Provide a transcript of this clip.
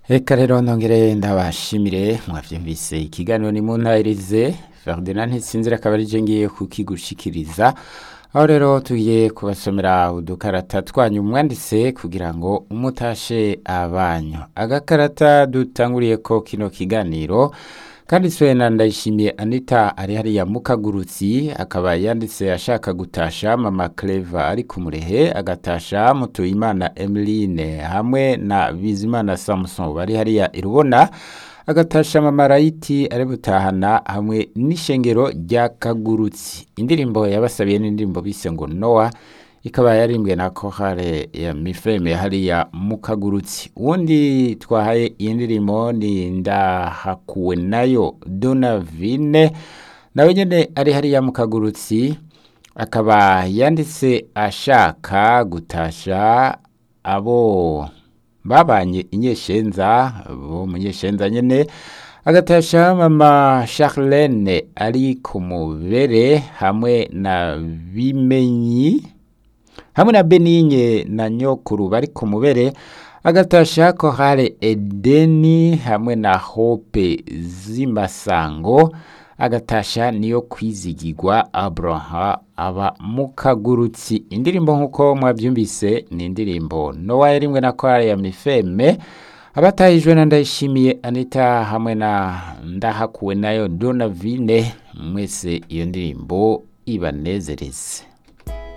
Eka rero nongere ndabashimire mwavyumvise ikiganiro ni muntahirize Ferdinand Ntisinzira akaba arije ngiye kukigushikiriza aho rero tugiye kubasomera udukarata twanyu mwanditse kugira ngo umutashe abanyu agakarata dutanguriyeko kino kiganiro kanditswe na ndayishimiye anita ari hariya mukagurutsi akaba yanditse ashaka gutasha mama cleva ari ku murehe agatasha mutuyimana emeline hamwe na bizimana samson bari hariya irubona agatasha mama rayiti ari butahana hamwe n'ishengero rya kagurutsi indirimbo yabasabiye n'indirimbo bise ngo nowa ikaba yarimbwe na kohare ya mifeme hariya mukagurutsi uwundi twahaye iyi ndirimbo ni ndahakuwe nayo donavine nawe nyene ari hariya mukagurutsi akaba yanditse ashaka gutasha abo babanye inyeshenza bo munyeshenza nyene agatasha mama Charlene ari ku mubere hamwe na bimenyi hamwe na Beninye na nyokuru bari ku mubere agatasha kohare Edeni hamwe na Hope z'imasango agatasha niyo kwizigirwa Abraha aba mukagurutsi indirimbo nk'uko mwabyumvise ni indirimbo Nowa yarimwe na kwaya ya Mifeme abatahijwe na ndayishimiye Anita hamwe na ndahakuwe nayo Donavine mwese iyo ndirimbo ibanezereze